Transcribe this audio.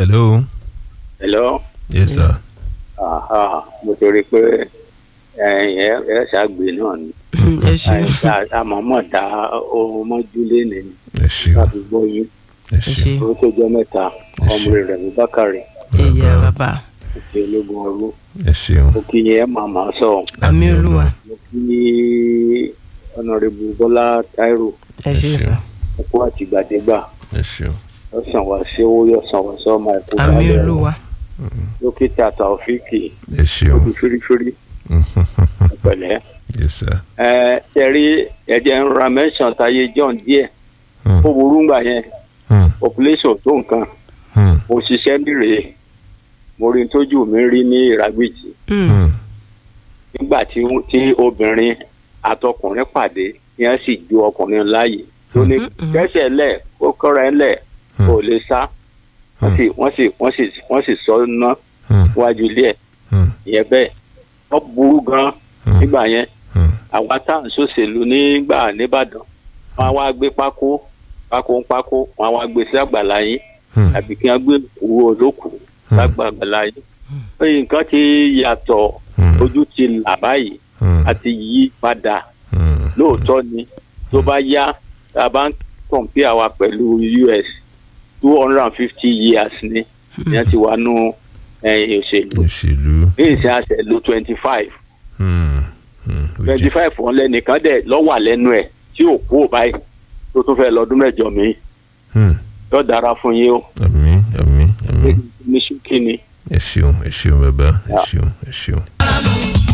hello hello yes sir aha mo ti rí i pé ẹ ẹ ṣàgbé náà ni ẹ ṣeun àmọ́mọ́ dá ohun mọ́júlé nìyí ẹ ṣeun láti gbọ́ yín ẹ ẹ ṣeun ṣe ó tó jẹ́ mẹ́ta ọmọ rẹ̀ ní bákàrẹ̀ ẹyẹ bàbá òkè ológun ọrú ẹ ṣeun mo kí yẹn máa máa sọ àmì olúwa mo kí ọ̀nàrẹ́bù bọ́lá táírò ẹ ṣe sà ẹ̀kọ́ àtìgbàdégbà ẹ ṣeun yọ̀sán wá sí owó yọ̀sán wá sọ́mọ ẹ̀kọ́ àmì olúwa dókítà taofíìkì ẹ ṣeun ojú fírífírí pẹ̀lẹ́ yes sir ẹ ṣẹ̀rí ẹ̀jẹ̀ ń ra mẹ́sàn-án táyé john díẹ̀ Hmm, ó burú ńgbà yẹn hmm, population tó nǹkan hmm, mo ṣiṣẹ́ nírèé mo rí tójú mi rí ní ìràgbìjì Mm, hmm, nígbà tí tí obìnrin àtọkùnrin pàdé ni wọ́n sì ju ọkùnrin láàyè tó ní Mm, mm. kẹ́sẹ̀ lẹ̀ ó kọ́ra ẹ̀ lẹ̀ Hmm. kó lè sá wọ́n sì wọ́n sì wọ́n sì wọ́n sì sọ ná hmm, wájú ilé ẹ̀ hmm, ìyẹn bẹ́ẹ̀ wọ́n burú gan hmm, nígbà yẹn hmm, àwa tá à ń ṣòṣèlú nígbà nìbàdàn wọ́n á wá gbé pákó pákó ń pákó wọ́n á wá gbé sí àgbàlá yín hmm, àbí kí wọ́n gbé owó olókùú Hmm. lágbàgbàlá yín pé nǹkan ti yàtọ̀ hmm, ojú ti là báyìí hmm, àti yí padà hmm, lóòótọ́ ni tó bá yá tá a bá ń kọ̀m̀pé àwa pẹ̀lú US two hundred and fifty years ni ìyẹn ti wà nù ẹ̀yìn òṣèlú òṣèlú ní ìsìn àṣẹ lo twenty five hmm, hmm, ó twenty jẹ́- five wọn lẹ́nìkan dẹ̀ lọ́wà lẹ́nu ẹ̀ tí ò kú ò báyìí tó tún fẹ́ lọ́dún mẹ́jọ mi hmm, yóò dára fún yín o àmín àmín àmín ní ṣókí ni ẹ ṣeun ẹ ṣeun bàbá ẹ Yeah. ṣeun ẹ ṣeun.